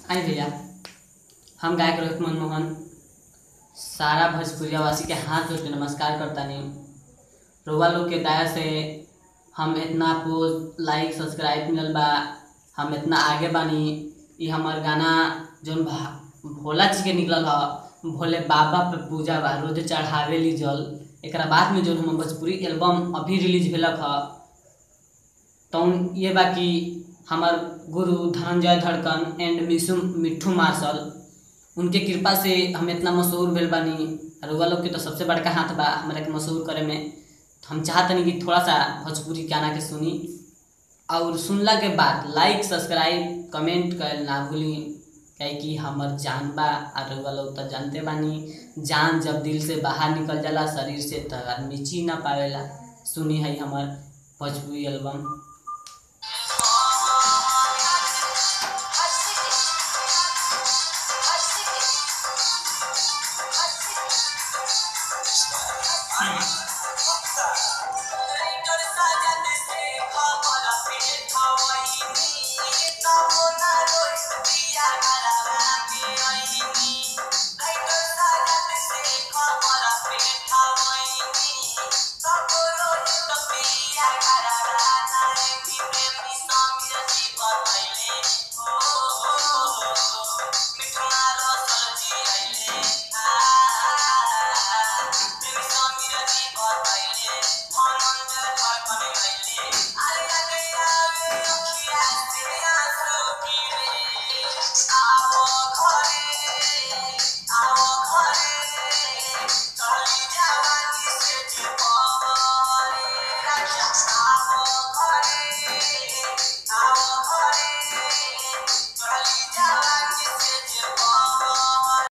आई भैया हम गायक रोहित मनमोहन सारा भोजपुरिया वासी के हाथ जोड़ के नमस्कार करतानी रउआ लोग के दया से हम इतना पोस्ट लाइक सब्सक्राइब मिलल बा हम इतना आगे बानी ई हमार गाना जौन भा- भोला जी के निकलल ह भोले बाबा पे पूजा बा रोज चढ़ावेली जल एकरा बाद में जौन हम भोजपुरी एल्बम अभी रिलीज भेलक ह तौन ये बा कि हमार गुरु धनंजय धड़कन एंड मिसु मिट्ठू मार्शल उनके कृपा से हम इतना मशहूर भेल बानी रउआ लोग के तो सबसे बड़का हाथ बा हमरा के मशहूर करे में तो हम चाहतनी कि थोड़ा सा भोजपुरी गाना के सुनी और सुनला के बाद लाइक सब्सक्राइब कमेंट कर ना भूली काहे कि हमर जान बा और रउआ लोग तो जानते बानी जान जब दिल से बाहर निकल जाला शरीर से तो आदमी जी ना पावेला सुनी है हमर भोजपुरी एल्बम